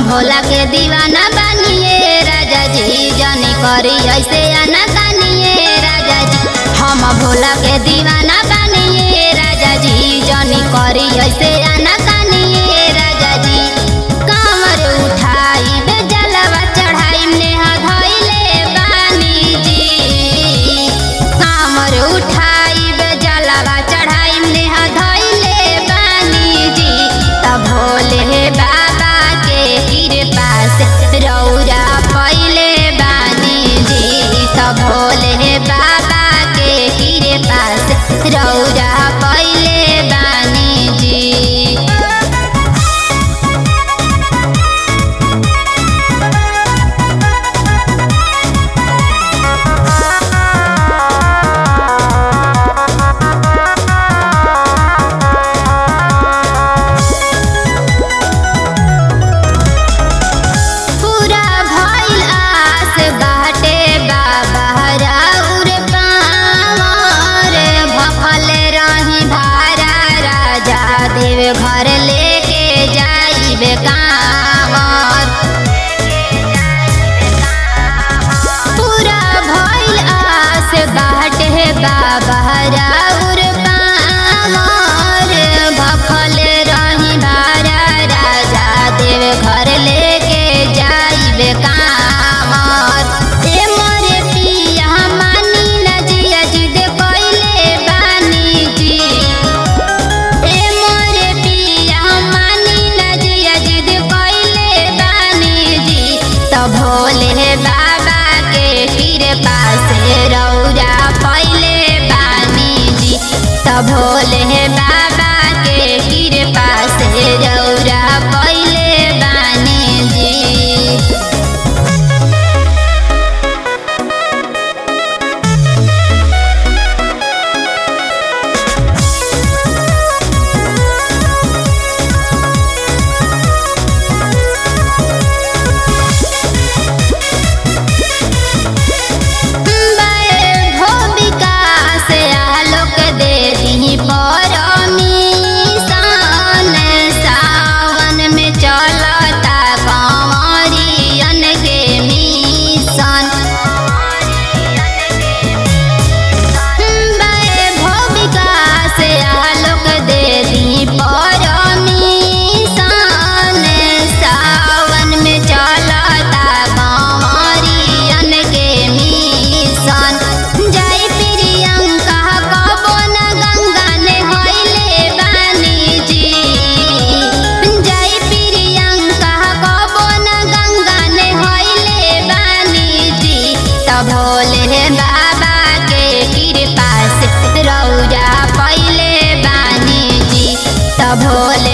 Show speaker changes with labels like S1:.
S1: भोला के दीवाना बनिए राजा जी जानी करी ऐसे आना कानिए राजा जी हम भोला के दीवाना बनिए राजा जी जानी करी ऐसे आना कानिए राजा जी कांवर उठाई बे जलवा चढ़ाई नेह धइले बानी जी कांवर उठाई बे जलवा चढ़ाई नेह धइले बानी जी तब भोले बाबा के कृपा से रौरा पहिले बानी जी तब भोले बाबा के कृपा से रौरा पहिले बानी जी पूरा भइल आस बाटे बाबा राउर पावर भफल रही भारा राजा देव घर लेके जाइबे कांवर पूरा भइल आस बाटे बाबा राउर पावर भफल रही भारा राजा देव घर लेके जाइबे कांवर ए मोरे पिया मानी न जिया जिद कइले बानी जी ए मोरे पिया मानी न जिया जिद कइले बानी जी त भोले बाबा के कृपा से रौरा पहिले बानी जी त भोले बाबा के कृपा से रौरा पहिले बानी जी भूमिका से आलोक दे दी परमीशन सावन में चलता कंवरियन के मिशन भूमिका से आलोक दे दी परमीशन सावन में चलता कंवरियन के मिशन जय प्रियंका कबो न गंगा ने होइले बानी जी जय प्रियंका कबो न गंगा ने होइले बानी जी त भोले बाबा के कृपा से रौरा पहिले बानी जी त भोले